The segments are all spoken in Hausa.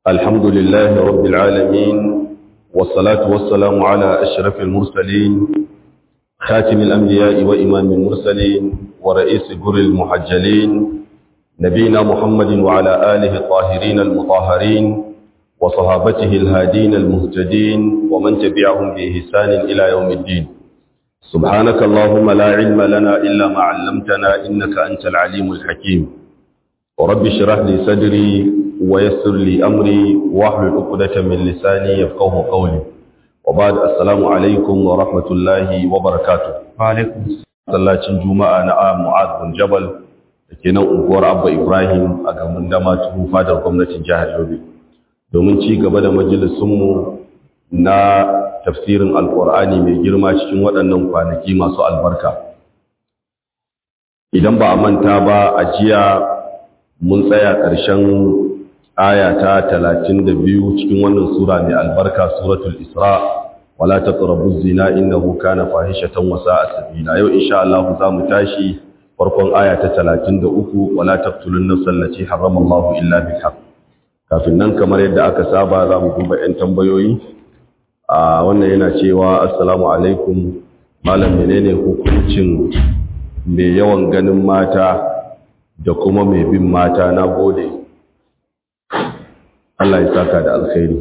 الحمد لله رب العالمين والصلاة والسلام على أشرف المرسلين خاتم الأنبياء وإمام المرسلين ورئيس جر المحجلين نبينا محمد وعلى آله الطاهرين المطهرين وصحابته الهادين المهتدين ومن تبعهم بإحسان إلى يوم الدين سبحانك اللهم لا علم لنا إلا ما علمتنا إنك أنت العليم الحكيم ورب اشرح لي صدري ويسر لي أمري واحلل عقدة من لساني يفقه قولي وبعد السلام عليكم ورحمة الله وبركاته Wa'alaikun masallacin juma'a na mu'ad bin jabal da ke nan unguwar abba ibrahim a gamin dama tuhu fadar gwamnatin jihar yobe domin ci gaba da majalisunmu na tafsirin alkur'ani mai girma cikin waɗannan kwanaki masu albarka idan ba a manta ba a jiya mun tsaya ƙarshen aya ta talatin da biyu cikin wannan sura mai albarka suratul isra wala taqrabu zina innahu kana fahishatan wa sa'a sabila yau insha Allah za mu tashi farkon aya ta 33 wala taqtulun nafsal lati harrama Allah illa bil haqq kafin nan kamar yadda aka saba za mu duba yan tambayoyi a wannan yana cewa assalamu alaikum malam menene hukuncin mai yawan ganin mata da kuma mai bin mata na gode Allah ya saka da alkhairi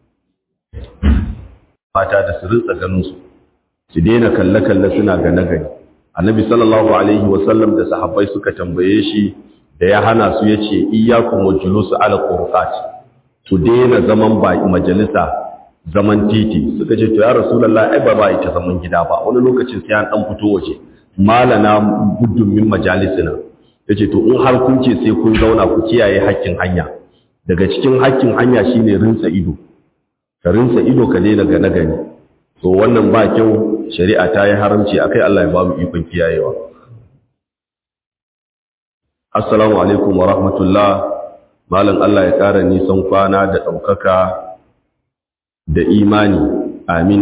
mata da su rinsa ganinsu su daina kalle-kalle suna gane-gane annabi sallallahu alaihi wasallam da sahabbai suka tambaye shi da ya hana su ya ce iyakun wa julusu ala qurqat su daina zaman ba majalisa zaman titi suka ce to ya rasulullahi ai ba ba ita zaman gida ba wani lokacin sai an dan fito waje malana guddun min majalisina yace to in har kun ce sai kun zauna ku kiyaye hakkin hanya daga cikin hakkin hanya shine rinsa ido ka rinsa ido ka daina gane gani so wannan ba kyau shari'a ta yi haramci akai Allah ya ba mu ikon kiyayewa assalamu alaikum wa rahmatullah malam Allah ya kara nisan kwana da ɗaukaka da imani amin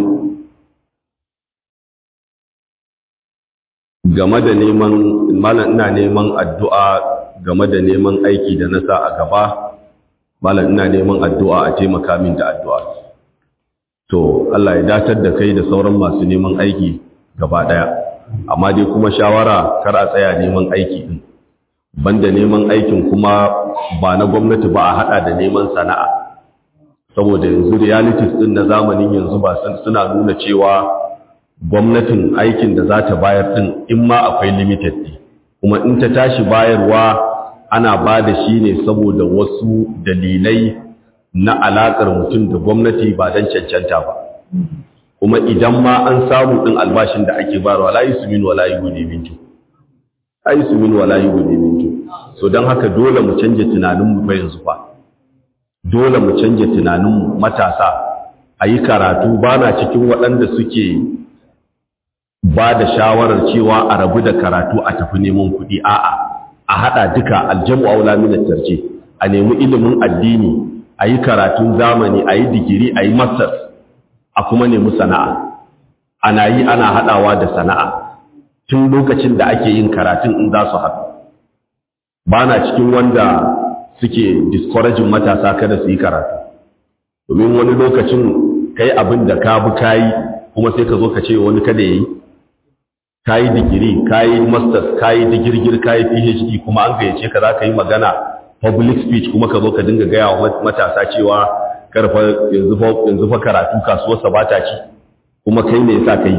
game da neman malam ina neman addu'a game da neman aiki da na sa a gaba malam ina neman addu'a a taimaka min da addu'a to Allah ya datar da kai da sauran masu neman aiki gaba daya amma dai kuma shawara kar a tsaya neman aiki din banda neman aikin kuma ba na gwamnati ba a hada da neman sana'a saboda yanzu realities din na zamanin yanzu ba suna nuna cewa gwamnatin aikin da za ta bayar din in ma akwai limited ne kuma in ta tashi bayarwa ana ba da shi ne saboda wasu dalilai na alaƙar mutum da gwamnati ba don cancanta ba kuma idan ma an samu ɗin albashin da ake bayarwa layi su min wala yi gude mintu layi su min wala yi gude mintu so don haka dole mu canje tunaninmu fa yanzu fa dole mu canje tunaninmu matasa a yi karatu ba na cikin waɗanda suke ba da shawarar cewa a rabu da karatu a tafi neman kuɗi a'a a haɗa duka aljamu aula min tarje a nemi ilimin addini a yi karatun zamani a yi digiri a yi masters a kuma nemi sana'a ana yi ana haɗawa da sana'a tun lokacin da ake yin karatun in za su haɗu ba na cikin wanda suke discouraging matasa kada su yi karatu domin wani lokacin kai abin da ka bi kayi kuma sai ka zo ka ce wani kada ya yi ka yi digiri ka yi masters ka yi digirgir ka yi phd kuma an gayyace ka za ka yi magana public speech kuma ka zo ka dinga gaya wa matasa cewa karfa yanzu fa karatu kasuwarsa ba ta ci kuma kai ne yasa kai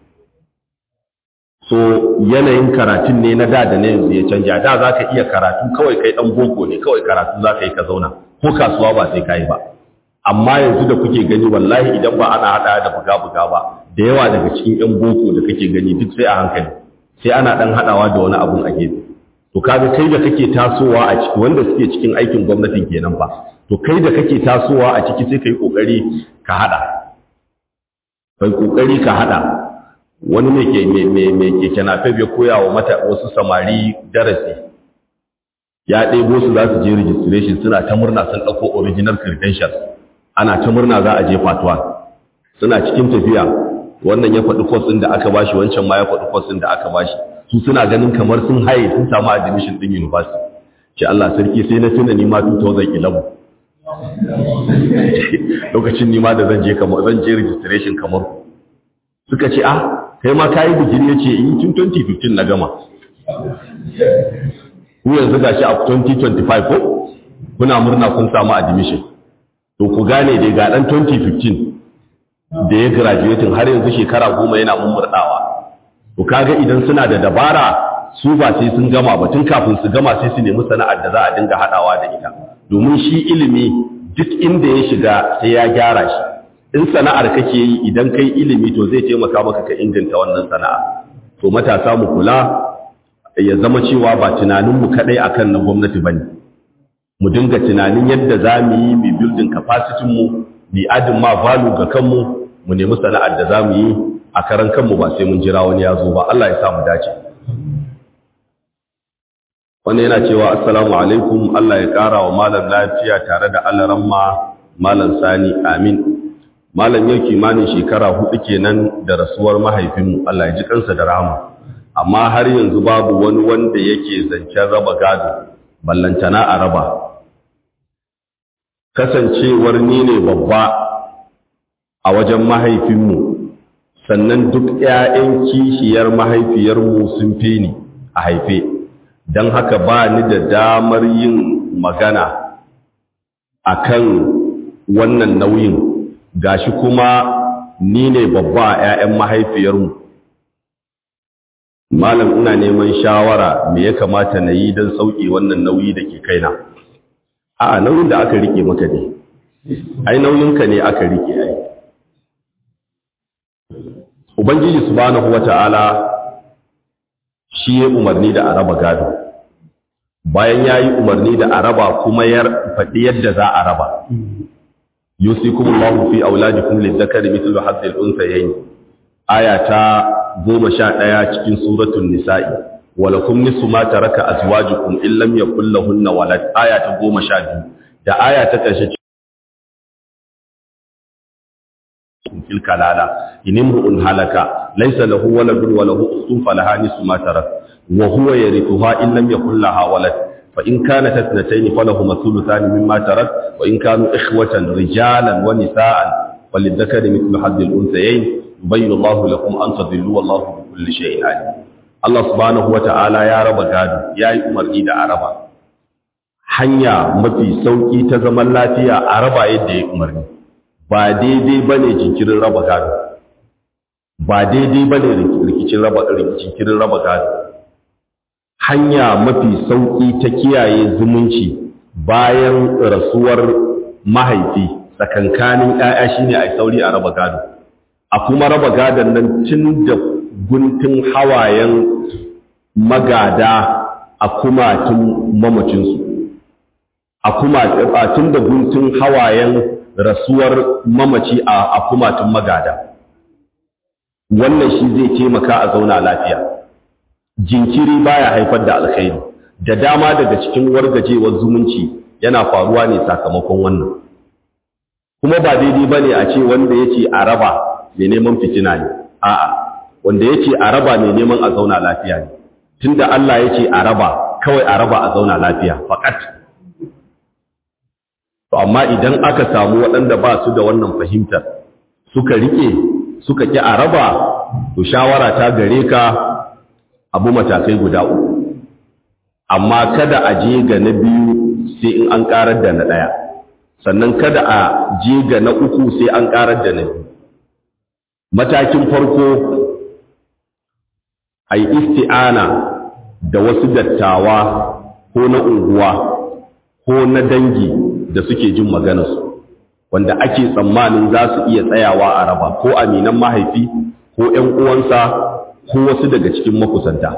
so yanayin karatun ne na da da na yanzu ya canja da za ka iya karatu kawai kai dan boko ne kawai karatu za ka yi ka zauna ko kasuwa ba sai ka yi ba amma yanzu da kuke gani wallahi idan ba ana hada da buga-buga ba da yawa daga cikin yan boko da kake gani duk sai a hankali sai ana dan hadawa da wani abun a gefe to kaga kai da kake tasowa a ciki wanda suke cikin aikin gwamnatin kenan ba to kai da kake tasowa a ciki sai kai kokari ka hada kai kokari ka hada wani ne ke me me me ke kenafe bai koya wa mata wasu samari darasi ya ɗebo su za su je registration suna ta murna sun ɗauko original credentials ana ta murna za a je fatuwa suna cikin tafiya wannan ya faɗi course ɗin da aka bashi wancan ma ya faɗi course ɗin da aka bashi su suna ganin kamar sun haye sun samu admission ɗin university ce Allah sarki sai na tuna ni ma 2011 lokacin nima da zan je kamar zan je registration kamar suka ce ah kai ma kayi digiri yace in tun 2015 na gama ku yanzu gashi a 2025 ko kuna murna kun samu admission to ku gane dai ga dan 2015 da ya graduating har yanzu shekara goma yana mummurdawa to kaga idan suna da dabara su ba sai sun gama ba tun kafin su gama sai su nemi sana'ar da za a dinga hadawa da ita domin shi ilimi duk inda ya shiga sai ya gyara shi in sana'ar kake yi idan kai ilimi to zai taimaka maka ka inganta wannan sana'a to matasa mu kula ya zama cewa ba tunanin mu kadai akan na gwamnati bane mu dinga tunanin yadda za mu yi mu building capacity mu mu adin ma value ga kanmu mu nemi sana'ar da za mu yi a karan kanmu ba sai mun jira wani ya zo ba Allah ya sa mu dace wannan yana cewa assalamu alaikum Allah ya ƙara wa malam lafiya tare da alaramma malam sani amin malam yau kimanin shekara hudu kenan da rasuwar mahaifinmu Allah ya ji kansa da rahama amma har yanzu babu wani wanda yake zancen raba gado ballantana a raba kasancewar ni ne babba a wajen mahaifinmu sannan duk 'ya'yan kishiyar mahaifiyarmu sun fi ni a haife don haka ba ni da damar yin magana a kan wannan nauyin gashi kuma ni ne babba a 'ya'yan mahaifiyarmu malam ina neman shawara me ya kamata na yi don sauƙi wannan nauyi da ke kaina a nauyin da aka rike maka ne ai nauyinka ne aka rike ai ubangiji subhanahu wata'ala shi ya umarni da araba gado bayan ya yi umarni da araba kuma ya faɗi yadda za a raba yusikum Allahu fi auladikum lidhakari mithlu hadhihi al-unthayayn aya ta 11 cikin suratul nisa'i walakum nisfu ma taraka azwajukum in lam yakul lahunna walad aya ta 12 da aya ta ƙarshe fil kalala in imru'un halaka laysa lahu waladun wa lahu ukhtun falaha nisfu ma tarak wa huwa yarithuha in lam yakul laha walad fa in kanat ithnatayn falahuma thuluthan mimma tarak wa in kanu ikhwatan rijalan wa nisaan falidhakari mithlu hadhi al-unthayayn yubayyinu Allahu lakum an tadhillu wallahu bi kulli shay'in alim Allah subhanahu wa ta'ala ya raba gado yayi umarni da araba hanya mafi sauki ta zaman lafiya a raba yadda ya umarni ba daidai ba ne jinkirin raba gado ba daidai ba ne rikicin raba jinkirin raba gado hanya mafi sauƙi ta kiyaye zumunci bayan rasuwar mahaifi tsakankanin ‘ya'ya shi ne a yi sauri a raba gado a kuma raba gadon nan tun da guntun hawayen magada a kumatun mamacinsu a kumatun da guntun hawayen rasuwar mamaci a kumatun magada wannan shi zai taimaka a zauna lafiya jinkiri baya haifar da alkhairi da dama daga cikin wargajewar zumunci yana faruwa ne sakamakon wannan kuma ba daidai bane a ce wanda yace a raba mai neman fitina ne a'a wanda yace a raba mai neman a zauna lafiya ne tunda Allah yace a raba kawai a raba a zauna lafiya faqat To amma idan aka samu waɗanda ba su da wannan fahimtar suka rike suka ƙi a raba to shawara ta gare ka abu matakai guda uku amma kada a je ga na biyu sai in an ƙarar da na ɗaya sannan kada a je ga na uku sai an ƙarar da na biyu matakin farko a yi isti'ana da wasu dattawa ko na unguwa ko na dangi da suke jin maganarsu wanda ake tsammanin za su iya tsayawa a raba ko aminan mahaifi ko ‘yan uwansa ko wasu daga cikin makusanta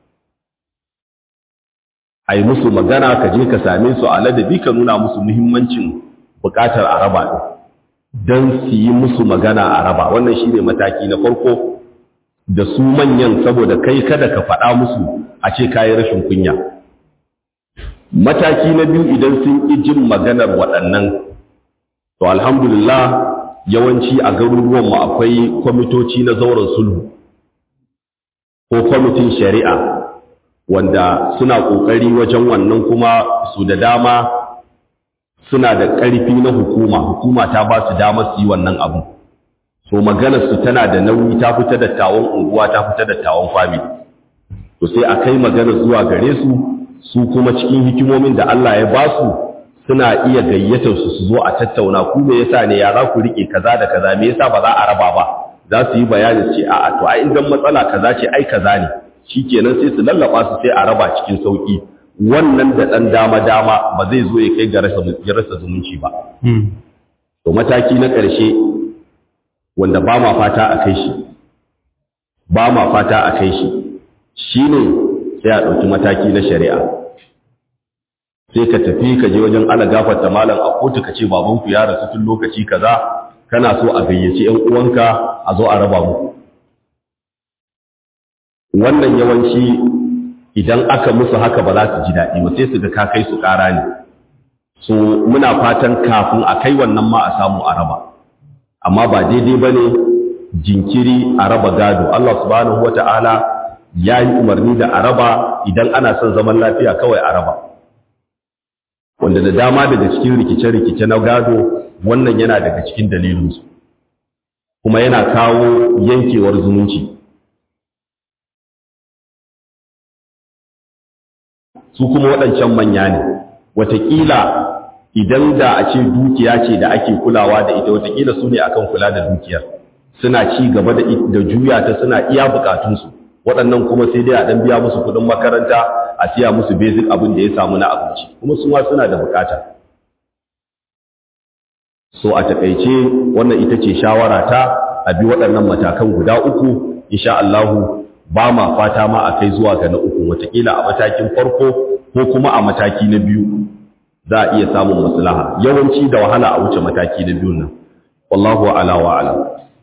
a yi musu magana ka je ka same su a ladabi ka nuna musu muhimmancin buƙatar a raba don su yi musu magana a raba wannan shi ne mataki na farko da su manyan saboda kai kada ka faɗa musu a ce kayi rashin kunya mataki na biyu idan sun ƙi jin maganar waɗannan to alhamdulillah yawanci a garuruwanmu akwai kwamitoci na zauren sulhu ko kwamitin shari'a wanda suna ƙoƙari wajen wannan kuma su da dama suna da ƙarfi na hukuma hukuma ta ba su damar su yi wannan abu so maganar su tana da nauyi ta fita da tawon unguwa ta fita da tawon family to sai a kai maganar zuwa gare su su kuma cikin hikimomin da Allah ya ba su suna iya gayyatar su su zo a tattauna ku me yasa ne ya za ku rike kaza da kaza me yasa ba za a raba ba za su yi bayani ce a'a to ai idan matsala kaza ce ai kaza ne shikenan sai su lallaba su sai a raba cikin sauki wannan da dan dama dama ba zai zo ya kai ga rasa ya rasa zumunci ba to mataki na ƙarshe wanda ba ma fata a kai shi ba ma fata a kai shi shine sai a ɗauki mataki na shari'a sai ka tafi ka je wajen ala gafarta malam a kotu ka ce babanku ya rasu tun lokaci kaza kana so a gayyaci ƴan uwanka a zo a raba muku wannan yawanci idan aka musu haka ba za su ji daɗi ba sai su ga ka kai su ƙara ne so muna fatan kafin a kai wannan ma a samu a raba amma ba daidai ba ne jinkiri a raba gado Allah subhanahu wata'ala ya yi umarni da a raba idan ana son zaman lafiya kawai a raba wanda da dama daga cikin rikice-rikice na gado wannan yana daga cikin dalilinsu kuma yana kawo yankewar zumunci su kuma waɗancan manya ne watakila idan da a ce dukiya ce da ake kulawa da ita watakila su ne akan kula da dukiyar suna ci gaba da juya ta suna iya bukatunsu waɗannan kuma sai dai a ɗan biya musu kuɗin makaranta a siya musu basic abin da ya samu na abinci kuma su ma suna da bukata so a taƙaice wannan ita ce shawara ta a bi waɗannan matakan guda uku insha Allahu ba ma fata ma a kai zuwa ga na uku watakila a matakin farko ko kuma a mataki na biyu za a iya samun maslaha yawanci da wahala a wuce mataki na biyun nan wallahu ala wa alam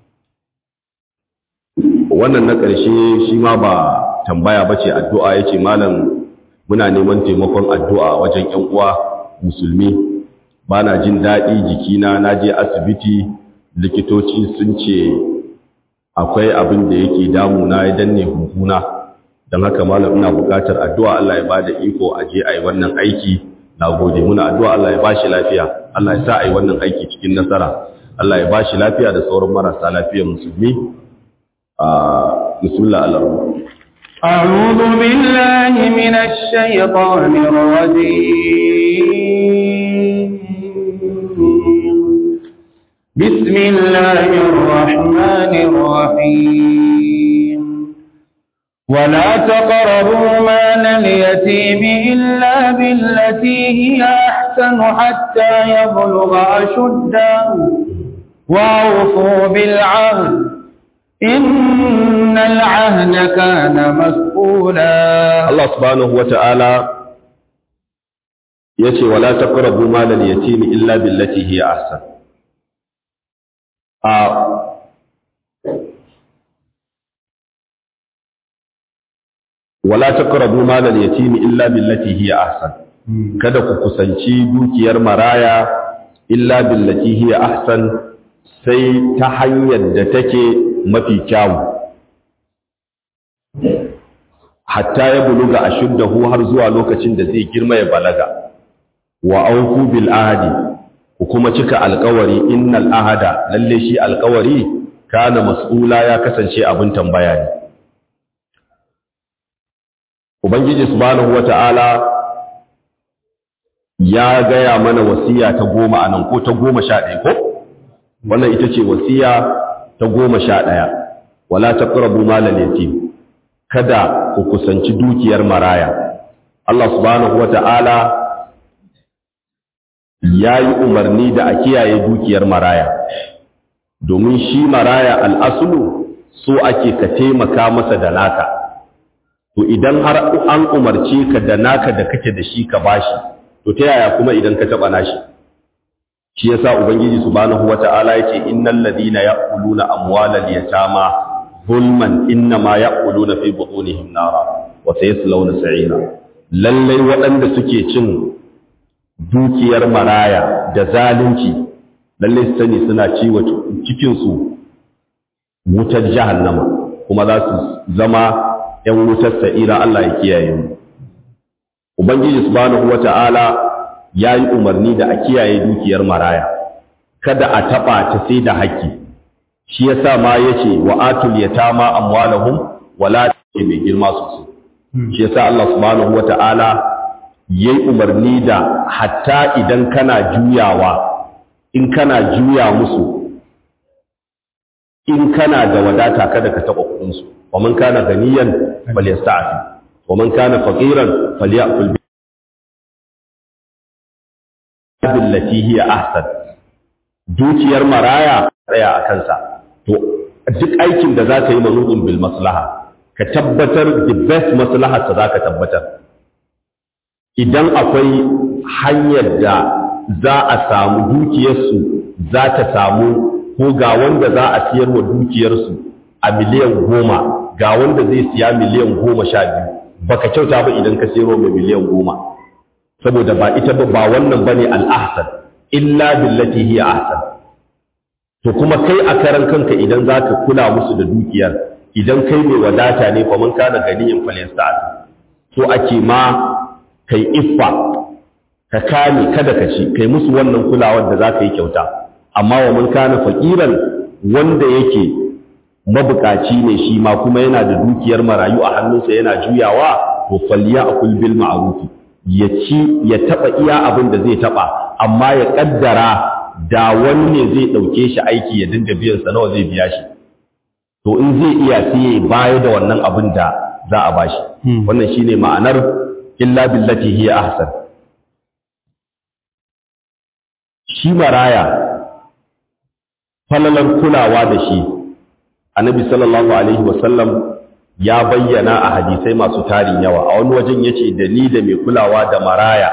wannan na ƙarshe shi ma ba tambaya bace addu'a yace malam muna neman taimakon addu'a wajen ƴan uwa musulmi bana jin daɗi jikina na je asibiti likitoci sun ce akwai abin da yake damuna ya danne huhuna don haka malam ina buƙatar addu'a Allah ya bada iko a je a yi wannan aiki na gode muna addu'a Allah ya bashi lafiya Allah ya sa a yi wannan aiki cikin nasara Allah ya bashi lafiya da sauran marasa lafiyar musulmi a bismillah Allah أعوذ بالله من الشيطان الرجيم بسم الله الرحمن الرحيم ولا تقربوا مال اليتيم إلا بالتي هي أحسن حتى يبلغ أشده وأوفوا بالعهد إن العهد كان مسؤولا Allah subhanahu wata'ala yace wala taqrabu malal yatim illa billati hiya ahsan a wala taqrabu malal yatim illa billati hiya ahsan kada ku kusanci dukiyar maraya illa billati hiya ahsan sai ta hanyar da take mafi kyawu hatta ya buluga ashuddahu har zuwa lokacin da zai girma ya balaga wa auku bil ahadi ku kuma cika alƙawari innal ahada lalle shi alƙawari kana mas'ula ya kasance abin tambaya ne ubangiji subhanahu wata'ala ya gaya mana wasiya ta goma anan ko ta goma sha ɗaya ko wannan ita ce wasiya ta goma sha ɗaya wala taqrabu malal yatim kada ku kusanci dukiyar maraya Allah subhanahu wata'ala ya yi umarni da a kiyaye dukiyar maraya domin shi maraya al'asulu so ake ka taimaka masa da naka to idan har an umarce ka da naka da kake da shi ka bashi to ta yaya kuma idan ka taɓa nashi shi yasa ubangiji subhanahu wata'ala yace innal ladina ya'kuluna amwalal yatama zulman innama ya'kuluna fi butunihim nara wa sayaslawna sa'ira lalle waɗanda suke cin dukiyar maraya da zalunci lalle su sani suna ciwo cikin su wutar jahannama kuma za su zama ƴan wutar sa'ira Allah ya kiyaye mu ubangiji subhanahu wata'ala yayi umarni da a kiyaye dukiyar maraya kada a taba ta sai da haƙƙi shi yasa ma yace wa atul yatama amwalahum wala mai girma sosai shi yasa Allah subhanahu wata'ala yayi umarni da hatta idan kana juyawa in kana juya musu in kana da wadata kada ka taba kudin su wa man kana ganiyan falyasta'fi wa man kana faqiran falyakul billati hiya ahsan dukiyar maraya tsaya a kansa to duk aikin da zaka yi manudun bil maslaha ka tabbatar the best maslahar ta zaka tabbatar idan akwai hanyar da za a samu dukiyarsu za ta samu ko ga wanda za a siyar wa dukiyarsu a miliyan goma ga wanda zai siya miliyan goma sha biyu baka kyauta ba idan ka siyarwa mai miliyan goma saboda ba ita ba ba wannan bane al'ahsan illa billati hiya ahsan to kuma kai a karan kanka idan zaka kula musu da dukiyar idan kai mai wadata ne fa man kana ganiyin falyasta'at to ake ma kai iffa ka kame kada ka ci kai musu wannan kulawar da zaka yi kyauta amma wa man kana faqiran wanda yake mabukaci ne shi ma kuma yana da dukiyar marayu a hannunsa yana juyawa to falya akul bil ma'ruf ya ci ya taba iya abin da zai taba amma ya kaddara da wani ne zai dauke shi aiki ya dinga biyan sa nawa zai biya shi to in zai iya sai ya baya da wannan abin da za a bashi wannan shine ma'anar illa billati hiya ahsan shi maraya falalar kulawa da shi annabi sallallahu alaihi wasallam ya bayyana a hadisai masu tarin yawa a wani wajen yace da ni da mai kulawa da maraya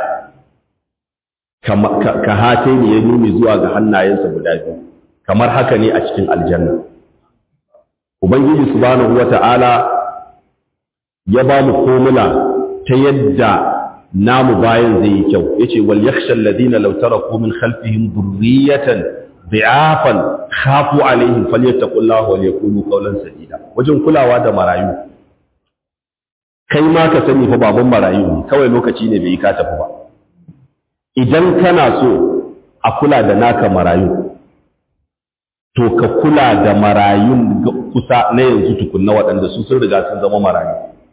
ka hate ne ya nuni zuwa ga hannayensa guda biyu kamar haka ne a cikin aljanna ubangiji subhanahu wata'ala ya ba mu komula ta yadda namu bayan zai yi kyau yace wal yakhsha alladhina law taraku min khalfihim dhurriyatan bi'afan khafu alaihim falyattaqullaha wal yaqulu qawlan sadida wajen kulawa da marayu kai ma ka sani fa baban marayu ne kawai lokaci ne bai yi ka tafi ba idan kana so a kula da naka marayu to ka kula da marayun kusa na yanzu tukunna waɗanda su sun riga sun zama marayu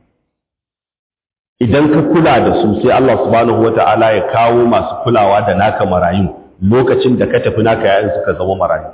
idan ka kula da su sai Allah subhanahu wata'ala ya kawo masu kulawa da naka marayun lokacin da ka tafi naka yayin suka zama marayu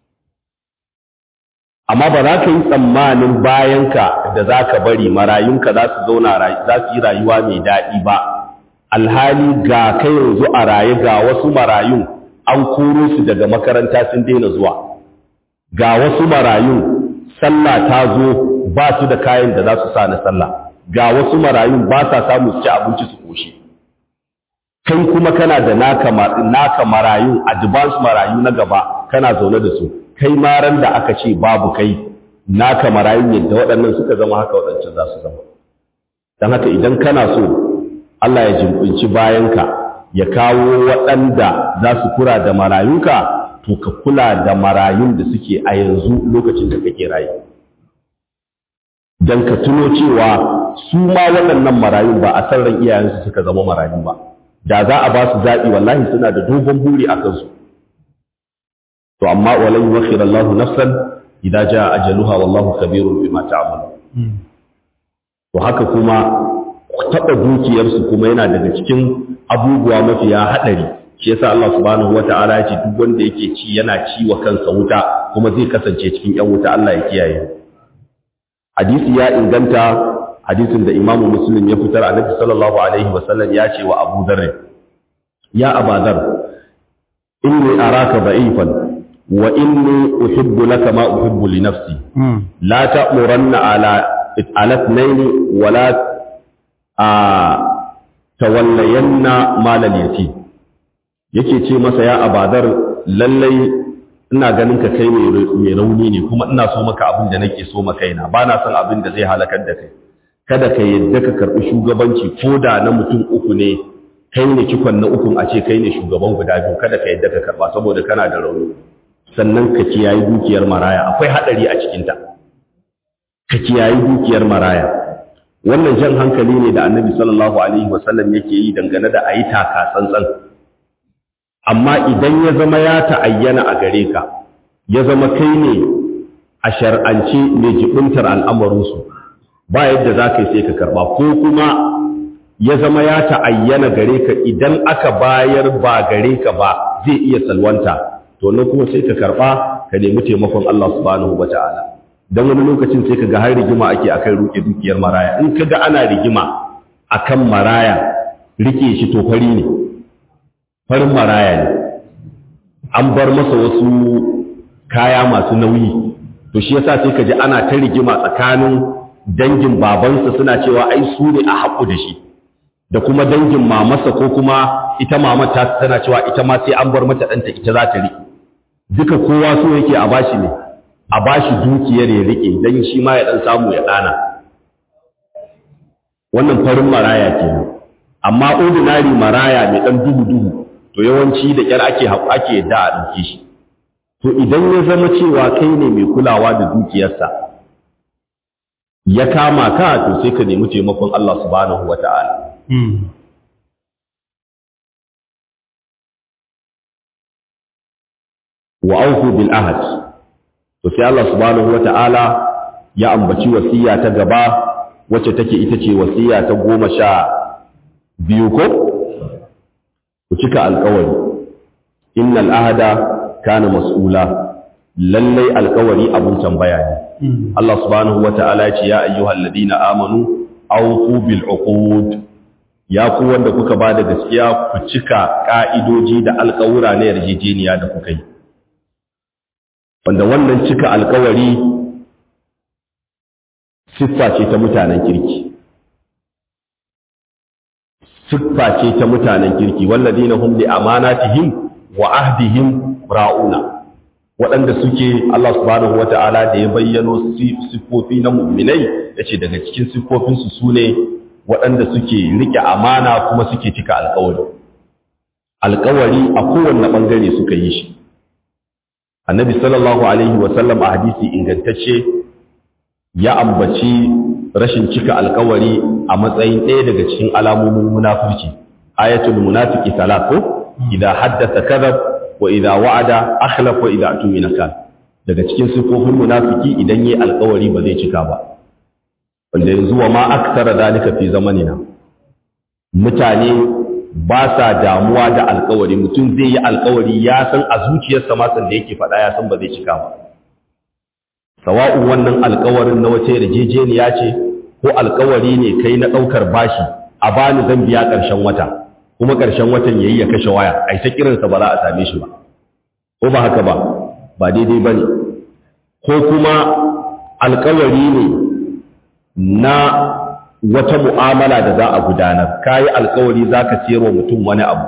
amma ba za ka yi tsammanin bayanka da za ka bari marayunka za su zauna za su yi rayuwa mai daɗi ba alhali ga kai yanzu a raye ga wasu marayun an koro su daga makaranta sun daina zuwa ga wasu marayun sallah ta zo ba su da kayan da za su sa na sallah ga wasu marayun ba sa samu su ci abinci su koshi kai kuma kana da naka naka marayun advance marayu na gaba kana zaune da su kai maran da aka ce babu kai naka marayun yadda waɗannan suka zama haka waɗancan za su zama don haka idan kana so Allah ya jimbinci bayanka ya kawo waɗanda za su kura da marayunka to ka kula da marayun da suke a yanzu lokacin da kake rayu don ka tuno cewa su ma waɗannan marayun ba a san ran iyayensu suka zama marayu ba da za a ba su zaɓi wallahi suna da dogon buri a kansu to amma walan yuwakhir Allahu nafsan idza jaa ajaluha wallahu khabirun bima ta'mal to haka kuma taɓa dukiyarsu kuma yana daga cikin abubuwa mafiya haɗari shi yasa Allah subhanahu wata'ala ya ce duk wanda yake ci yana ci wa kansa wuta kuma zai kasance cikin ƴan wuta Allah ya kiyaye hadisi ya inganta hadisin da Imam Muslim ya fitar Annabi sallallahu alaihi wasallam ya ce wa Abu Dharr ya Abu Dharr inni araka da'ifan wa inni uhibbu laka ma uhibbu li nafsi la ta'muranna ala ala ithnaini wa la tawallayanna malal yatim yake ce masa ya abadar lallai ina ganin ka kai mai rauni ne kuma ina so maka abin da nake so maka ina ba na son abin da zai halakar da kai kada ka yadda ka karɓi shugabanci ko da na mutum uku ne kai ne cikon na ukun a ce kai ne shugaban guda biyu kada ka yadda ka karɓa saboda kana da rauni sannan ka kiyayi dukiyar maraya akwai haɗari a cikinta ka kiyayi dukiyar maraya wannan jan hankali ne da annabi sallallahu alaihi wasallam yake yi dangane da ayi taka tsantsan amma idan ya zama ya ta'ayyana a gare ka ya zama kai ne a shar'ance mai jibintar al'amarinsu ba yadda za ka yi sai ka karba ko kuma ya zama ya ta'ayyana gare ka idan aka bayar ba gare ka ba zai iya salwanta to nan kuma sai ka karba ka nemi taimakon Allah subhanahu wata'ala dan wani lokacin sai ka ga har rigima ake akan ruke dukiyar maraya in ka ga ana rigima akan maraya rike shi to fari ne farin maraya ne an bar masa wasu kaya masu nauyi to shi yasa sai ka ji ana ta rigima tsakanin dangin babansa suna cewa ai su ne a haƙu da shi da kuma dangin mamarsa ko kuma ita mamar ta tana cewa ita ma sai an bar mata ɗanta ita za ta riƙe duka kowa so yake a bashi ne a bashi dukiyar ya riƙe don shi ma ya ɗan samu ya ɗana wannan farin maraya kenan amma ordinary maraya mai ɗan duhu duhu to yawanci da ƙyar ake ake yadda a ɗauke shi to idan ya zama cewa kai ne mai kulawa da dukiyarsa ya kama ka to sai ka nemi taimakon Allah subhanahu wata'ala wa auku bil ahad to sai Allah subhanahu wata'ala ya ambaci wasiya ta gaba wacce take ita ce wasiya ta goma sha biyu ko ku cika alkawari innal ahada kana mas'ula lallai alkawari abun tambaya ne Allah subhanahu wata'ala ya ce ya ayyuhal ladina amanu awfu bil uqud ya ku wanda kuka ba da gaskiya ku cika ka'idoji da alkawura na yarjejeniya da kuka yi wanda wannan cika alkawari siffa ce ta mutanen kirki siffa ce ta mutanen kirki walladina hum li amanatihim wa ahdihim ra'una waɗanda suke Allah subhanahu wata'ala da ya bayyano siffofi na mu'minai yace daga cikin siffofinsu su ne waɗanda suke rike amana kuma suke cika alkawari alkawari a kowanne ɓangare suka yi shi annabi sallallahu alaihi wasallam a hadisi ingantacce ya ambaci rashin cika alkawari a matsayin ɗaya daga cikin alamomin munafurci ayatul munafiki talaqo idan haddatha kadhab wa idan wa'ada akhlaf wa idan tumina kan daga cikin sifofin munafiki idan yayi alkawari ba zai cika ba wanda yanzu wa ma aksara dalika fi zamanina mutane ba sa damuwa da alkawari mutum zai yi alkawari ya san a zuciyarsa ma san da yake faɗa ya san ba zai cika ba sawa'un wannan alkawarin na wace yarjejeniya ce ko alkawari ne kai na ɗaukar bashi a bani zan biya ƙarshen wata kuma ƙarshen watan yayi ya kashe waya ai ta kiransa ba za a same shi ba ko ba haka ba ba daidai bane ko kuma alkawari ne na wata mu'amala da za a gudanar kayi alkawari zaka siyar wa mutum wani abu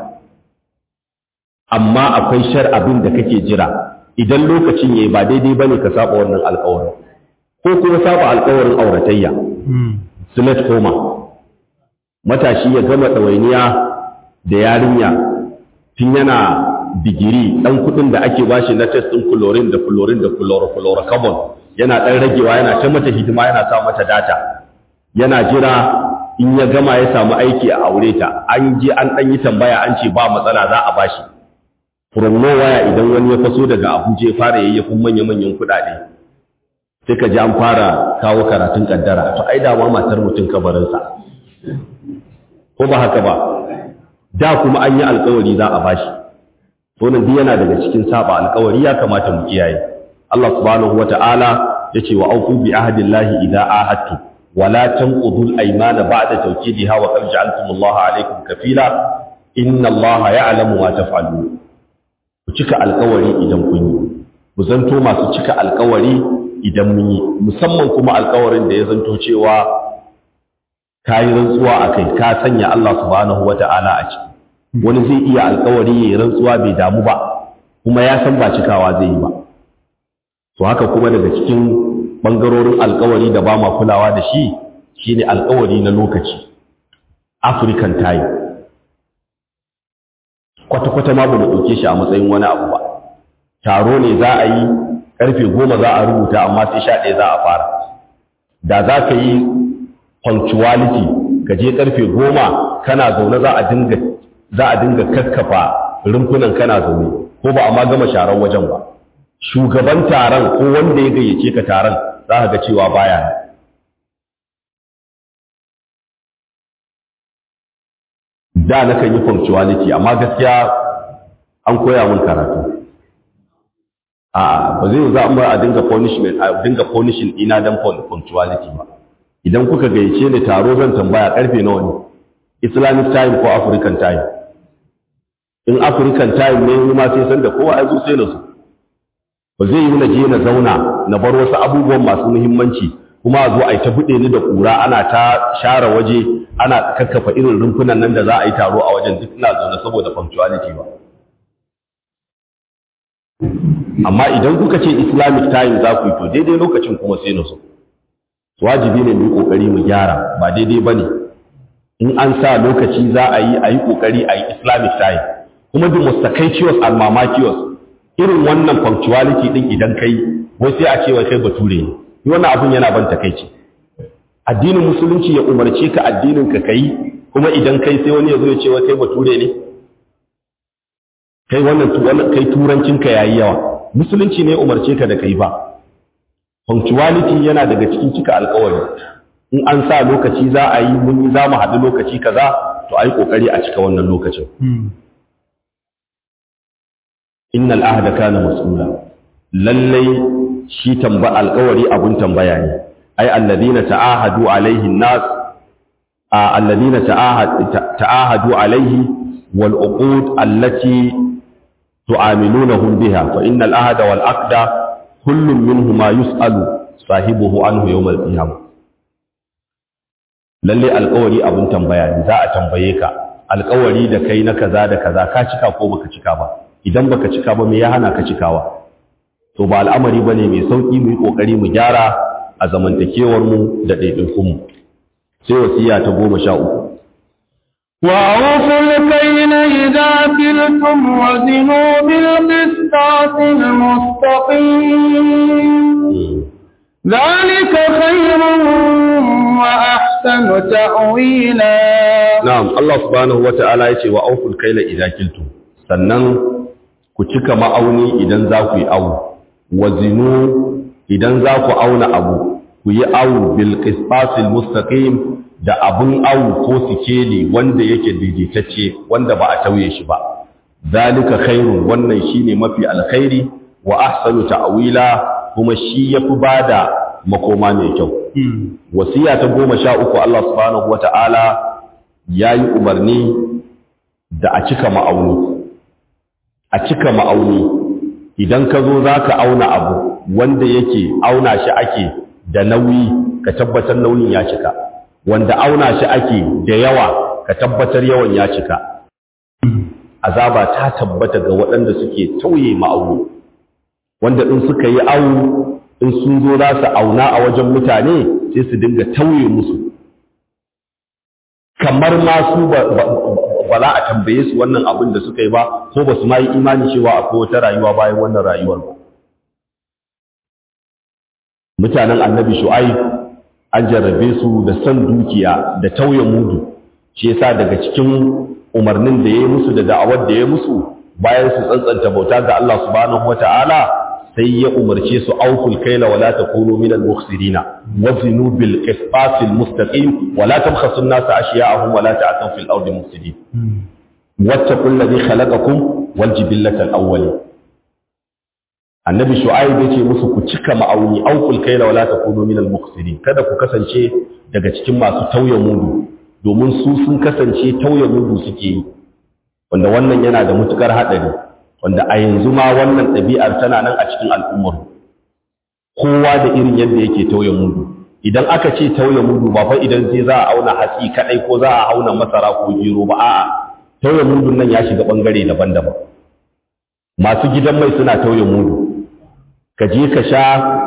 amma akwai shar abin da kake jira idan lokacin yayi ba daidai bane ka saba wannan alkawarin ko kuma saba alkawarin auratayya sulet koma matashi ya gama ɗawainiya da yarinya tun yana digiri ɗan kuɗin da ake bashi na test ɗin chlorine da chlorine da chlorofluorocarbon yana ɗan ragewa yana ta mata hidima yana sa mata data yana jira in ya gama ya samu aiki a aure ta an je an ɗan yi tambaya an ce ba matsala za a bashi from waya idan wani ya faso daga abuja ya fara yayyafin manya-manyan kuɗaɗe sai ka ji an fara kawo karatun ƙaddara to ai dama matar mutum kabarinsa ko ba haka ba da kuma an yi alkawari za a bashi to nan duk yana daga cikin saba alkawari ya kamata mu kiyaye Allah subhanahu wata'ala yace wa aufu bi ahdillahi idza ahadtu wa la tanqudu al-aymana ba'da tawkidiha wa qad ja'altum Allah alaykum kafila inna Allah ya'lamu ma taf'alun ku cika alkawari idan kun yi ku zanto masu cika alkawari idan mun yi musamman kuma alkawarin da ya zanto cewa ka yi rantsuwa a kai ka sanya Allah subhanahu wa ta'ala a ciki wani zai iya alkawari ya yi rantsuwa bai damu ba kuma ya san ba cikawa zai yi ba to haka kuma daga cikin ɓangarorin alkawari da ba ma kulawa da shi shine alkawari na lokaci african time kwata-kwata ma ba mu ɗauke shi a matsayin wani abu ba taro ne za a yi ƙarfe goma za a rubuta amma sai sha ɗaya za a fara da za ka yi punctuality ka je karfe goma kana zaune za a dinga za a dinga kakkafa rumfunan kana zaune ko ba a ma gama sharar wajen ba shugaban taron ko wanda ya gayyace ka taron za ka ga cewa baya da na kan yi punctuality amma gaskiya an koya min karatu a ba zai za mu a dinga punishment a dinga punishing ina dan punctuality ba idan kuka gayyace ni taro zan tambaya karfe nawa ne islamic time ko african time in african time ne ma sai san da kowa ya zo sai na su ba zai yi na je na zauna na bar wasu abubuwan masu muhimmanci kuma a zo a yi ta buɗe ni da ƙura ana ta share waje ana kakkafa irin rumfunan nan da za a yi taro a wajen duk ina zaune saboda punctuality ba amma idan kuka ce islamic time za ku yi to daidai lokacin kuma sai na so wajibi ne mu yi ƙoƙari mu gyara ba daidai ba ne in an sa lokaci za a yi a yi ƙoƙari a yi islamic time kuma the most sakaicious and mamakiyos irin wannan punctuality din idan kai wai sai a ce wai kai bature ne ni wannan abun yana ban takeici addinin musulunci ya umarce ka addinin ka kai kuma idan kai sai wani ya zo ya ce wai kai bature ne kai wannan wannan kai turancin ka yayi yawa musulunci ne ya umarce ka da kai ba punctuality yana daga cikin cika alƙawari in an sa lokaci za a yi mun yi za mu haɗu lokaci kaza to ai kokari a cika wannan lokacin innal ahda kana mas'ula lallai shi tamba alƙawari abun tambaya ne ai alladina ta'ahadu alaihi nas alladina ta'ahadu alaihi wal uqud allati tu'amilunahum biha fa innal ahda wal aqda kullun minhuma yus'alu sahibuhu anhu yawm al qiyamah lalle alƙawari abun tambaya ne za a tambaye ka alƙawari da kai na kaza da kaza ka cika ko baka cika ba idan baka cika ba me ya hana ka cikawa to ba al'amari bane mai sauki mu yi kokari mu gyara a zamantakewar mu da ɗaiɗaikun mu sai wasiya ta goma sha uku وأوفوا الكيل إذا كلتم وزنوا بالقسطاس المستقيم ذلك خير وأحسن تأويلا na'am Allah subhanahu wata'ala yace wa awful kayla idza kiltum sannan ku cika ma'auni idan za ku yi awu wazinu idan za ku auna abu ku yi awu bil qisasil mustaqim da abun awu ko sikeli wanda yake daidaitacce wanda ba a tauye shi ba zalika khairun wannan shine mafi alkhairi wa ahsanu ta'wila kuma shi yafi bada makoma mai kyau wasiya ta goma sha uku Allah subhanahu wata'ala yayi umarni da a cika ma'auni a cika ma'auni idan ka zo za ka auna abu wanda yake auna shi ake da nauyi ka tabbatar nauyin ya cika wanda auna shi ake da yawa ka tabbatar yawan ya cika azaba ta tabbata ga waɗanda suke tauye ma'auni wanda in suka yi awu in sun zo za su auna a wajen mutane sai su dinga tauye musu kamar ma su ba za a tambaye su wannan abin da suka yi ba ko ba su ma yi imani cewa akwai wata rayuwa bayan wannan rayuwar ba mutanen annabi shu'aib an jarrabe su da san dukiya da tauye mudu shi yasa daga cikin umarnin da ya yi musu da da'awar da ya musu bayan su tsantsanta bauta ga Allah subhanahu wata'ala sai ya umarce su aukul kaila wala takunu minal mukhsirina wazinu bil qisas al mustaqim wala tabkhasu an-nasa ashya'ahum wala ta'thaw fil ardi mufsidin wattaqul ladhi khalaqakum wal jibillata al awwalin annabi shu'aib yace musu ku cika ma'auni aukul kaila wala takunu minal mukhsirin kada ku kasance daga cikin masu tauye mudu domin su sun kasance tauye mudu suke yi wanda wannan yana da matukar hadari wanda a yanzu ma wannan ɗabi'ar tana nan a cikin al'ummar kowa da irin yadda yake tauye mudu idan aka ce tauye mudu ba fa idan sai za a auna hatsi kadai ko za a auna masara ko gero ba a'a tauye mudun nan ya shiga bangare daban-daban masu gidan mai suna tauye mudu ka je ka sha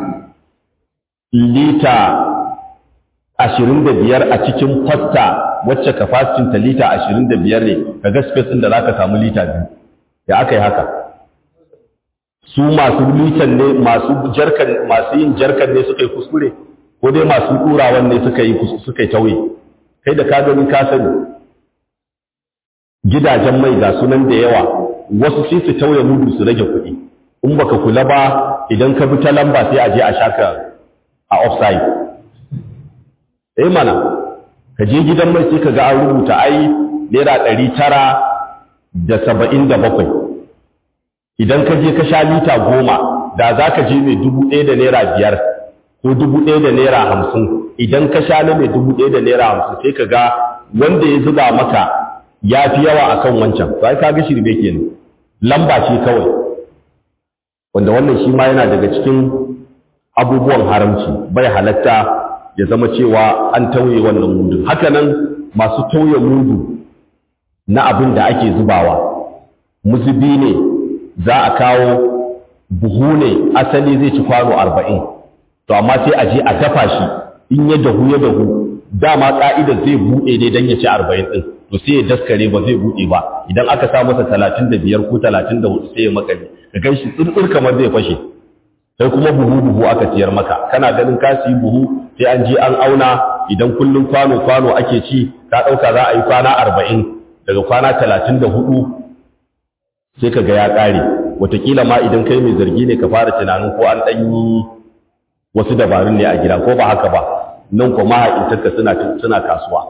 lita ashirin da biyar a cikin fasta wacce kafasitin ta lita ashirin da biyar ne ka ga space ɗin da za ka samu lita biyu da aka yi haka su masu litan ne masu jarkan masu yin jarkan ne suka yi kuskure ko dai masu ɗurawan ne suka yi suka yi tauye kai da ka gani ka sani gidajen mai ga sunan da yawa wasu sai su tauye mudu su rage kuɗi in baka kula ba idan ka bi ta lamba sai a je a shaka a offside eh mana ka je gidan mai sai ka ga an rubuta ai naira ɗari tara da saba'in da bakwai idan ka je ka sha lita goma da za ka je mai dubu ɗaya da naira biyar ko dubu ɗaya da naira hamsin idan ka sha na mai dubu ɗaya da naira hamsin sai ka ga wanda ya zuba maka ya fi yawa a kan wancan sai ka ga shirme ke lamba ce kawai wanda wannan shi ma yana daga cikin abubuwan haramci bai halatta ya zama cewa an tauye wannan mudu haka nan masu tauye mudu na abin da ake zubawa muzubi ne za a kawo buhu ne asali zai ci kwano arba'in to amma sai a je a dafa shi in ya dahu ya dahu dama ka'idar zai buɗe ne don ya ci arba'in ɗin to sai ya daskare ba zai buɗe ba idan aka sa masa talatin da biyar ko talatin da hudu sai ya makale ka gan shi tsirtsir kamar zai fashe sai kuma buhu buhu aka siyar maka kana ganin ka siyi buhu sai an je an auna idan kullum kwano kwano ake ci ka ɗauka za a yi kwana arba'in daga kwana talatin da hudu sai ka ga ya ƙare wataƙila ma idan kai mai zargi ne ka fara tunanin ko an ɗan yi wasu dabarun ne a gida ko ba haka ba nan ko mahaifintarka suna suna kasuwa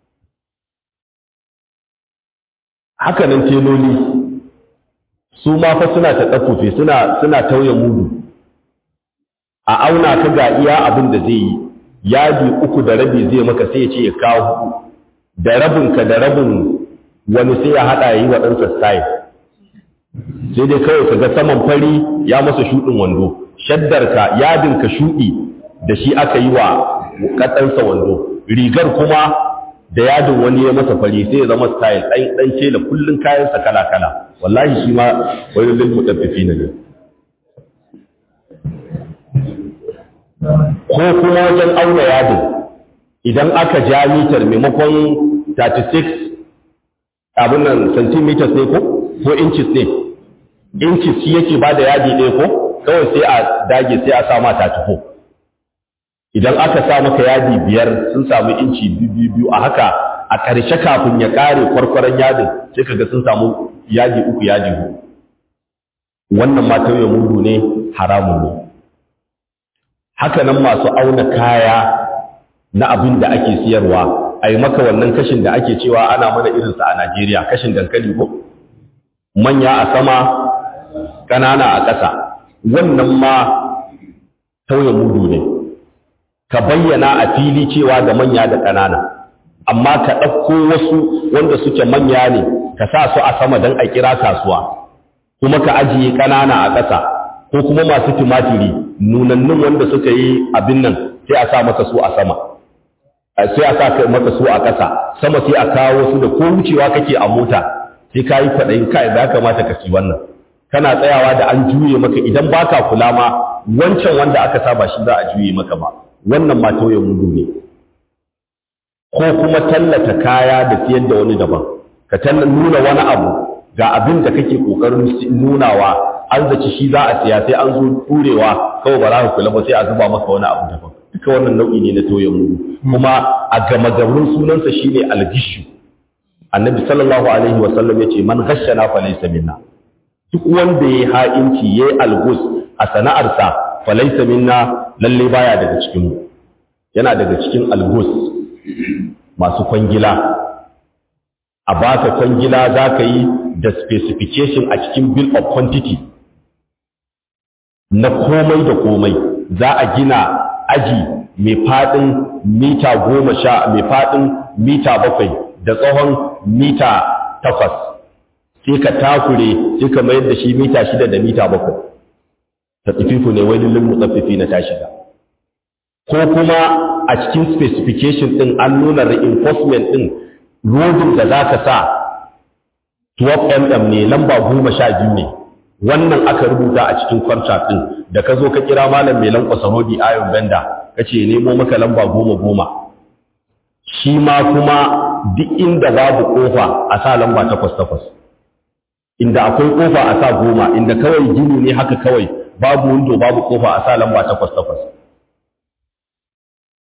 haka nan teloli su ma fa suna ta tsaffufe suna suna tauye mudu a auna ka ga iya abin da zai yi yadi uku da rabi zai maka sai ya ce ya kawo hudu da rabinka da rabin wani sai ya haɗa ya yi wa ɗansa style sai dai kawai ka ga saman fari ya masa shuɗin wando shaddarka yadinka shuɗi da shi aka yi wa katsansa wando rigar kuma da yadin wani ya masa fari sai ya zama style ɗan ɗan ce da kullun kayansa kala kala wallahi shi ma wani lil mutaffifi ne ko kuma wajen auna yadin idan aka ja mitar maimakon 36 abin nan centimeters ne ko ko inches ne inches shi yake ba da yadi ɗaya ko kawai sai a dage sai a sa ma 34 idan aka sa maka yadi biyar sun samu inci biyu biyu a haka a ƙarshe kafin ya ƙare kwarkwaron yadin sai kaga sun samu yadi uku yadi huɗu wannan ma tauye mudu ne haramun ne haka nan masu auna kaya na abin da ake siyarwa a yi maka wannan kashin da ake cewa ana mana irinsa a Najeriya kashin dankali ko manya a sama ƙanana a ƙasa wannan ma tauye mudu ne ka bayyana a fili cewa da manya da ƙanana amma ka ɗauko wasu wanda suke manya ne ka sa su a sama don a kira kasuwa kuma ka ajiye ƙanana a ƙasa ko kuma masu tumatiri nunannun wanda suka yi abin nan sai a sa maka su a sama sai a sa maka su a ƙasa sama sai a kawo su da ko wucewa kake a mota sai ka yi kwaɗayin kai da ya kamata ka ci wannan kana tsayawa da an juye maka idan baka kula ma wancan wanda aka saba shi za a juye maka ba wannan ma tauye mudu ne ko kuma tallata kaya da siyar da wani daban ka nuna wani abu ga abin da kake kokarin nunawa an zaci shi za a siya sai an zo turewa kawai ba za ka kula ba sai a zuba maka wani abu daban duka wannan nau'i ne na tauye mudu kuma a gama garin sunansa shine algishu annabi sallallahu alaihi wa sallam yace man ghashana fa laysa minna duk wanda yayi ha'inci yayi algus a sana'arsa fa laysa minna lalle baya daga cikin mu yana daga cikin algus masu kwangila a baka kwangila za ka yi da specification a cikin bill of quantity na komai da komai za a gina aji mai faɗin mita goma sha mai faɗin mita bakwai da tsawon mita takwas sai ka takure sai ka mayar da shi mita shida da mita bakwai ta tsififu ne wani limu tsafifi na ta shiga ko kuma a cikin specification ɗin an nuna reinforcement ɗin rodin da za ka sa 12 mm ne lamba goma sha biyu ne wannan aka rubuta a cikin contract ɗin da ka zo ka kira malam mai lankwasa rodi ayon benda ka ce nemo maka lamba goma goma shi ma kuma duk inda babu kofa a sa lamba takwas takwas inda akwai kofa a sa goma inda kawai gini ne haka kawai babu windo babu kofa a sa lamba takwas takwas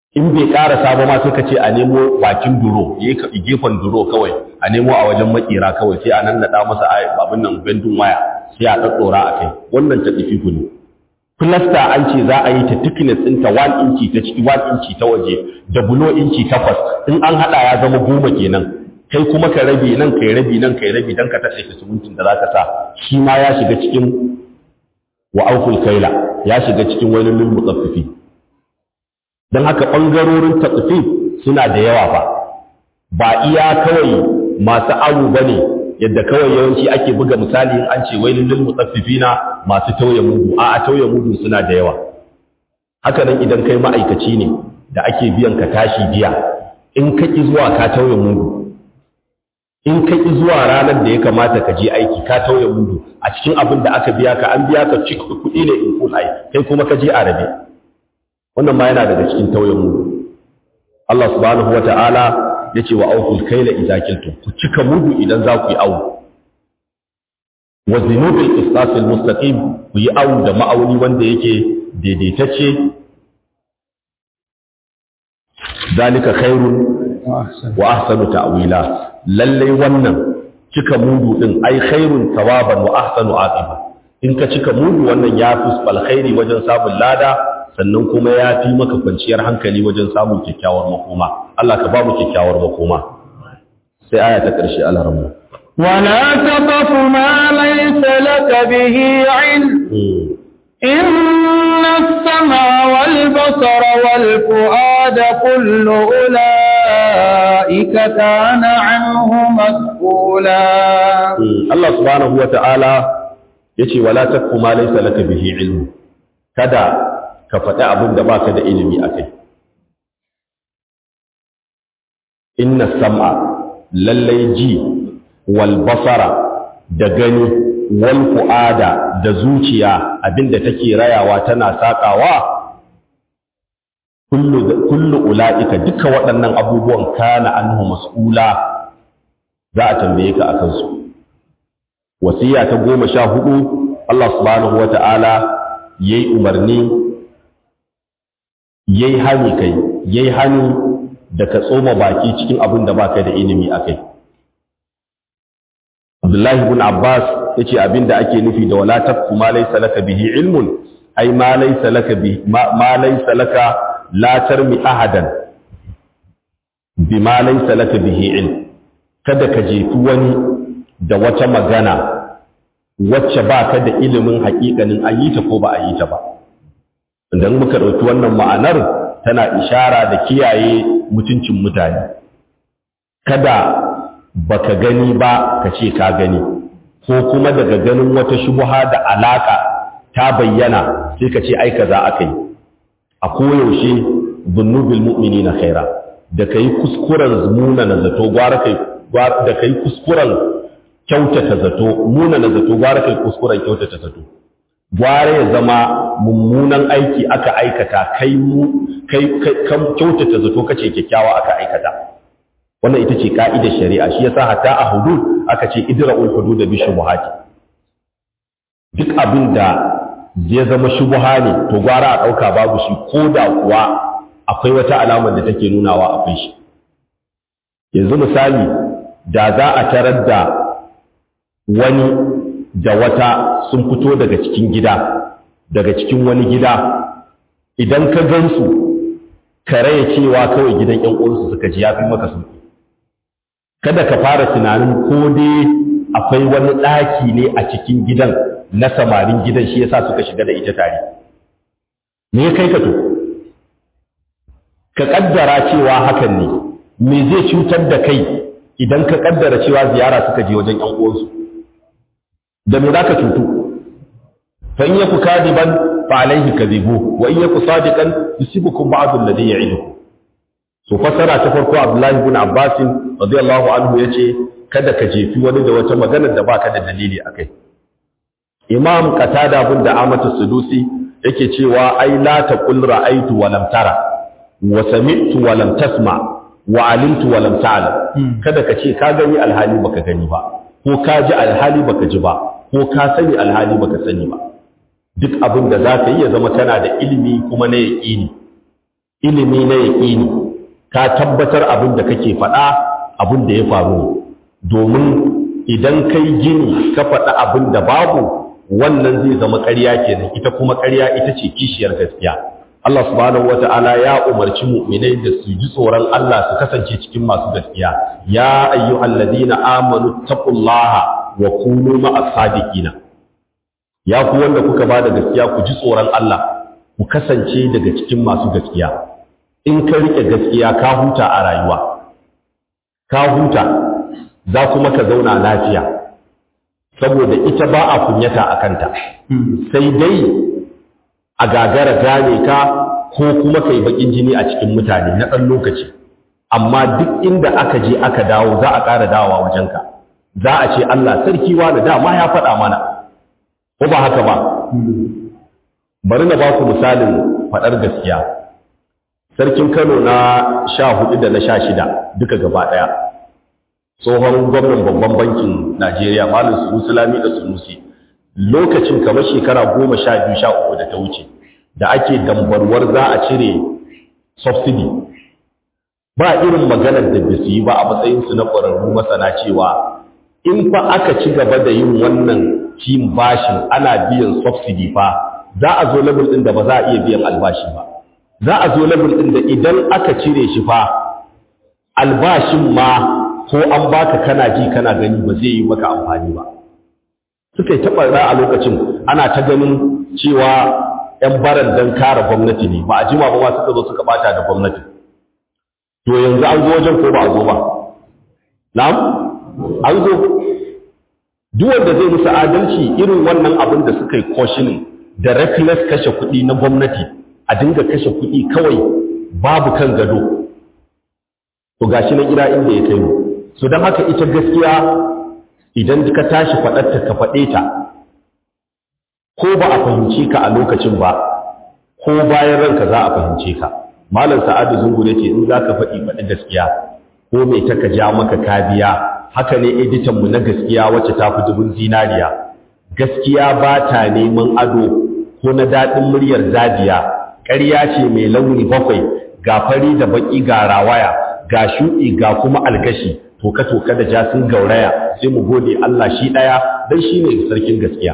in bai karasa ba ma sai ka ce a nemo bakin duro yayi ka gefen duro kawai a nemo a wajen makera kawai sai a nan nada masa abin nan bendin waya sai a daddora a kai wannan ta tsifi ne plaster an ce za a yi ta thickness ɗinta 1 inci ta ciki 1 inci ta waje da bulo inci takwas in an hada ya zama goma kenan kai kuma ka rabe nan kai rabi nan kai rabi dan ka tace ka sumuntin da zaka sa shi ma ya shiga cikin wa auful kaila ya shiga cikin wani lil mutaffifi dan haka bangarorin tatfif suna da yawa ba ba iya kawai masu awu bane yadda kawai yawanci ake buga misali in an ce wailul lil mutaffifina masu tauye mudu a a tauye mudu suna da yawa haka nan idan kai ma'aikaci ne da ake biyan ka tashi biya in ka ki zuwa ka tauye mudu in ka ki zuwa ranar da ya kamata ka je aiki ka tauye mudu a cikin abin da aka biya ka an biya ka cik kuɗi ne in full ai kai kuma ka je a rabe wannan ma yana daga cikin tauye mudu Allah subhanahu wata'ala ya ce wa aukul kaila idza kiltum ku cika mudu idan za ku yi awu wa zinubil qisas al mustaqim ku yi awu da ma'auni wanda yake daidaitacce zalika khairun wa ahsanu ta'wila lalle wannan cika mudu din ai khairun thawaban wa ahsanu aqiba in ka cika mudu wannan ya fi alkhairi wajen samun lada sannan kuma ya fi maka kwanciyar hankali wajen samun kyakkyawar makoma Allah ka ba mu kyakkyawar makoma sai aya ta ƙarshe Allah ramu ولا تقف ما ليس لك به علم إن السمع والبصر والفؤاد كل أولئك كان عنه مسؤولا Allah subhanahu wa ta'ala ya ce wala takfu ma laysa laka bihi ilmu kada ka faɗi abin da baka da ilimi a kai inna sam'a lallai ji wal basara da gani wal fu'ada da zuciya abinda take rayawa tana sakawa kullu kullu ulaika duka waɗannan abubuwan kana anhu mas'ula za a tambaye ka akan su wasiya ta goma sha hudu Allah subhanahu wata'ala yayi umarni yayi hani kai yayi hani da ka tsoma baki cikin abin da baka da ilimi akai Abdullahi ibn Abbas yace abin da ake nufi da wala taqfu ma laysa laka bihi ilmun ai ma laysa laka bi ma laysa laka la tarmi ahadan bima laysa laka bihi ilm kada ka jefi wani da wata magana wacce baka da ilimin haƙiƙanin an yi ta ko ba a yi ta ba idan muka ɗauki wannan ma'anar tana ishara da kiyaye mutuncin mutane kada baka gani ba ka ce ka gani ko kuma daga ganin wata shubuha da alaka ta bayyana sai ka ce ai kaza aka yi a koyaushe zunubil mu'minina khaira da kai kuskuren muna na zato gwara kai da kai kuskuren kyautata zato muna na zato gwara kai kuskuren kyautata zato gwara ya zama mummunan aiki aka aikata kai mu kai kan kyautata zato kace kyakkyawa aka aikata wannan ita ce ka'idar shari'a shi yasa hatta a hudud aka ce idra'ul hudud bi shubuhati duk abin da ya zama shubuha ne to gwara a dauka babu shi ko da kuwa akwai wata alamar da take nunawa akwai shi yanzu misali da za a tarar da wani da wata sun fito daga cikin gida daga cikin wani gida idan ka gansu ka raya cewa kawai gidan ƴan uwansu suka ji yafi maka sun kada ka fara tunanin ko dai akwai wani ɗaki ne a cikin gidan na samarin gidan shi yasa suka shiga da ita tare me ya kai ka to ka kaddara cewa hakan ne me zai cutar da kai idan ka kaddara cewa ziyara suka je wajen ƴan uwansu da me zaka cutu fa in yaku kadiban fa alaihi kadhibu wa in yaku sadiqan yusibukum ba'd alladhi ya'idukum so fasara ta farko Abdullahi ibn Abbas radiyallahu anhu yace kada ka jefi wani da wata magana da baka da dalili akai Imam Qatada bin da Amatu Sudusi yake cewa ai la taqul ra'aytu wa lam tara wa sami'tu wa lam tasma wa alimtu wa lam ta'lam kada ka ce ka gani alhali baka gani ba ko ka ji alhali baka ji ba ko ka sani alhali baka sani ba duk abin da za ka yi ya zama kana da ilimi kuma na yaƙini ilimi na yaƙini ka tabbatar abin da kake faɗa abin da ya faru domin idan kai gini ka faɗa abin da babu wannan zai zama ƙarya kenan ita kuma ƙarya ita ce kishiyar gaskiya Allah subhanahu wata'ala ya umarci mu'minai da su ji tsoron Allah su kasance cikin masu gaskiya ya ayyuhalladhina amanu taqullaha wa kunu ma'as sadiqina ya ku wanda kuka ba da gaskiya ku ji tsoron Allah ku kasance daga cikin masu gaskiya in ka rike gaskiya ka huta a rayuwa ka huta za kuma ka zauna lafiya saboda ita ba a kunyata a kanta sai dai a gagara gane ka ko kuma kai bakin jini a cikin mutane na ɗan lokaci amma duk inda aka je aka dawo za a ƙara dawowa wajenka za a ce Allah sarki wani dama ya faɗa mana ko ba haka ba bari na ba ku misalin faɗar gaskiya sarkin kano na sha hudu da na sha shida duka gaba ɗaya tsohon gwamnan babban bankin najeriya malin sunusi lami da sunusi lokacin kamar shekara goma sha biyu sha uku da ta wuce da ake dambarwar za a cire subsidy ba irin maganar da ba su yi ba a matsayinsu na ƙwararru masana cewa in fa aka ci gaba da yin wannan cin bashin ana biyan subsidy fa za a zo level ɗin da ba za a iya biyan albashi ba za a zo level ɗin da idan aka cire shi fa albashin ma ko an baka kana ji kana gani ba zai yi maka amfani ba suka yi taɓa a lokacin ana ta ganin cewa 'yan baran don kare gwamnati ne ba a jima ba ma suka zo suka bata da gwamnati to yanzu an zo wajen ko ba a zo ba na'am an zo duk wanda zai musu adalci irin wannan abin da suka yi koshinin da reckless kashe kuɗi na gwamnati a dinga kashe kuɗi kawai babu kan gado to gashi na gida inda ya kai mu so don haka ita gaskiya idan ka tashi faɗarta ka faɗe ta ko ba a fahimce ka a lokacin ba ko bayan ranka za a fahimce ka malam sa'adu zungur ce in za ka faɗi faɗi gaskiya ko mai ta ka ja maka kabiya haka ne editanmu na gaskiya wacce ta fi dubun zinariya gaskiya ba ta neman ado ko na daɗin muryar zabiya ƙarya ce mai launi bakwai ga fari da baƙi ga rawaya ga shuɗi ga kuma algashi toka-toka da ja sun gauraya sai mu gode Allah shi ɗaya don shi ne sarkin gaskiya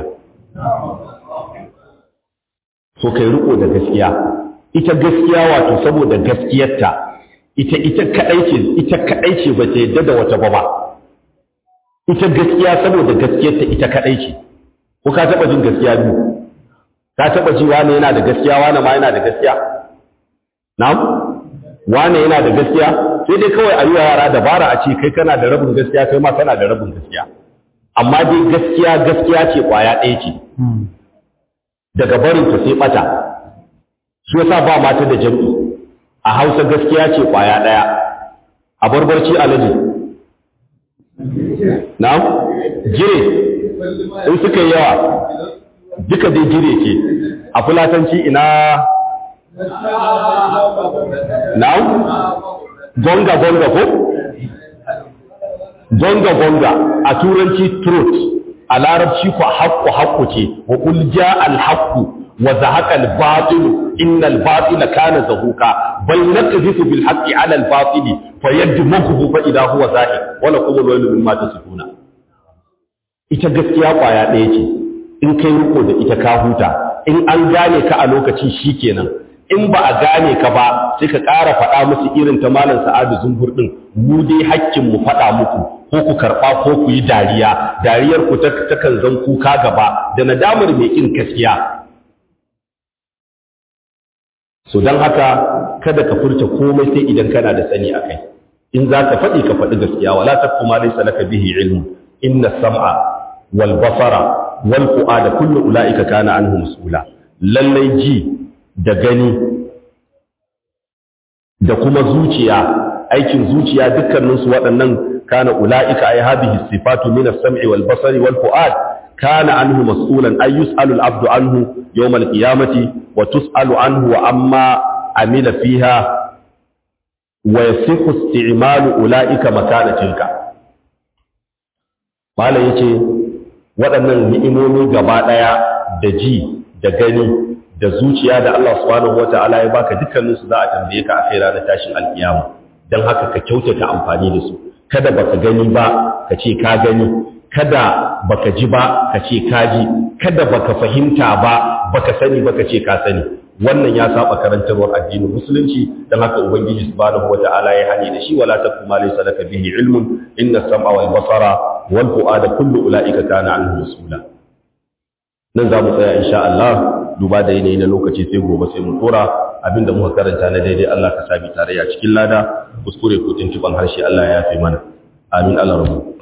so kai riko da gaskiya ita gaskiya wato saboda gaskiyarta ita ita kadai ce ita kadai ce ba ta yadda da wata ba ba ita gaskiya saboda gaskiyarta ita kadai ce ko ka taba jin gaskiya biyu ka taba ji wani yana da gaskiya wani ma yana da gaskiya na'am wani yana da gaskiya sai dai kawai a yi yara dabara a ce kai kana da rabin gaskiya kai ma kana da rabin gaskiya amma dai gaskiya gaskiya ce kwaya ɗaya ce daga barinta sai bata shi yasa ba mata da jam'i a hausa gaskiya ce kwaya ɗaya a barbarci alaji na'am jire in suka yi yawa duka dai jire ce a fulatanci ina na'am gonga gonga ko gonga gonga a turanci truth a larabci ku haqqu haqqu ce wa qul jaa al haqqu wa zahaqa al batil inna al batila kana zahuqa bal nakdhifu bil haqqi ala al batili fayadmuhu fa idha huwa zahiq wa lakum al waylu mimma tasifuna ita gaskiya kwaya ɗaya ce in kai riko da ita ka huta in an gane ka a lokacin shikenan in ba a gane ka ba sai ka ƙara faɗa musu irin ta malam sa'adu zumbur ɗin mu dai hakkin mu faɗa muku ko ku karɓa ko ku yi dariya dariyar ku ta kan zan kuka gaba da nadamar mai ƙin gaskiya so don haka kada ka furta komai sai idan kana da sani a kai in za ka faɗi ka faɗi gaskiya wala taqfu ma laysa laka bihi ilmu inna sam'a wal basara wal fu'ada kullu ulaika kana anhu mas'ula lallai ji da gani da kuma zuciya aikin zuciya dukkaninsu waɗannan kana ula'ika ay hadhihi sifatu min as-sam'i wal basari wal fu'ad kana anhu mas'ulan ay yus'alu al-'abdu anhu yawm al-qiyamati wa tus'alu anhu wa amma amila fiha wa yasihu isti'malu ula'ika makana tilka malai yace waɗannan ni'imomi gaba ɗaya da ji da gani da zuciya da Allah subhanahu wata'ala ya baka dukkanin su za a tambaye ka a kai ranar tashin alkiyama dan haka ka kyautata amfani da su kada baka gani ba ka ce ka gani kada baka ji ba ka ce ka ji kada baka fahimta ba baka sani baka ce ka sani wannan ya saba karantarwar addinin musulunci dan haka ubangiji subhanahu wata'ala ya hane da shi wala taqum ma laysa laka bihi ilmun inna as-sam'a wal basara wal fu'ada kullu ulaika kana anhu mas'ula nan za mu tsaya insha Allah duba da yanayi na lokaci sai gobe sai mu tsora abinda muka karanta na daidai Allah ka sabi tarayya cikin lada kuskure ko tuntuban harshe Allah ya yafe mana amin Allah rabu